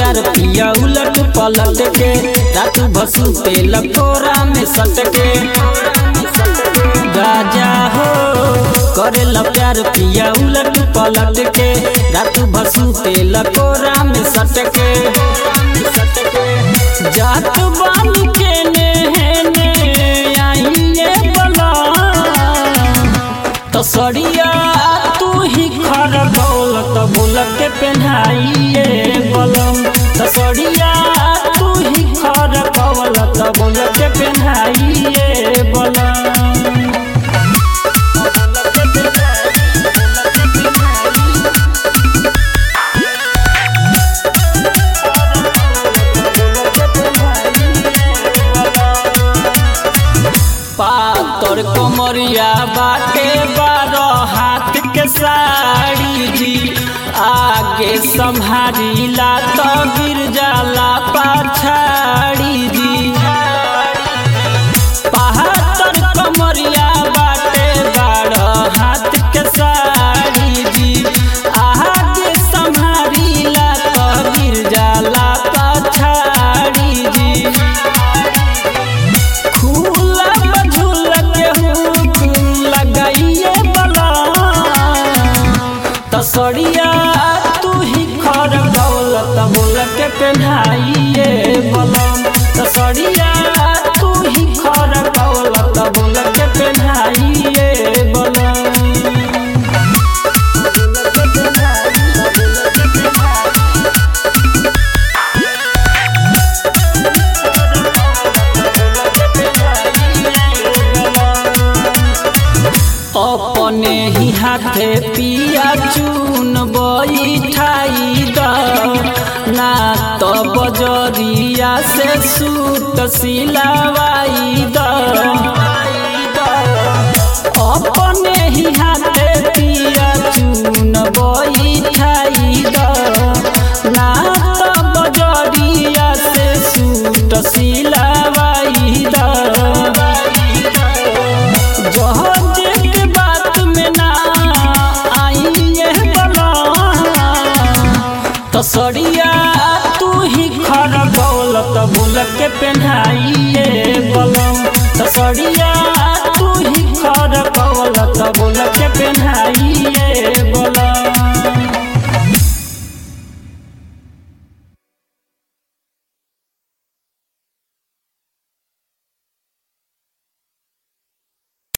प्यार पिया उलट पलट के रात भसु तेल कोरा में सट के राजा हो करेला प्यार पिया उलट पलट के रात भसु तेल कोरा में सट के जात बानी के ने आइए बला तो सड़िया तू ही खर दौलत बोल के पहनाइए बलम तो सड़िया तू ही खर दौलत बोल के पहनाइए बलम पातर कमरिया बाटे बारह हाथ के साड़ी जी आगे संभारीला तो गिर जाला पाछाड़ी जी पातर कमरिया बाटे बारह हाथ के साड़ी जी आगे संभारीला तो गिर जाला पाछाड़ी जी खुला बझुल के हुक लगाइए बला तसड़िया तू ही खर दौलत बोल के पहनाइए बलम तसड़िया तू ही खर दौलत बोल के पहनाइए बलम अपने ही हाथे पिया चून बैठाई द ना तो बजरिया से सूट सिलवाई द अपने ही हाथे पिया चून बैठाई द ना तो बजरिया से सूट सिलवाई द जहाज के बात में ना आइए बला तसड़िया तू ही खर दौलत बोल के पहनाइए बलम तसड़िया तू ही खर दौलत बोल के पहनाइए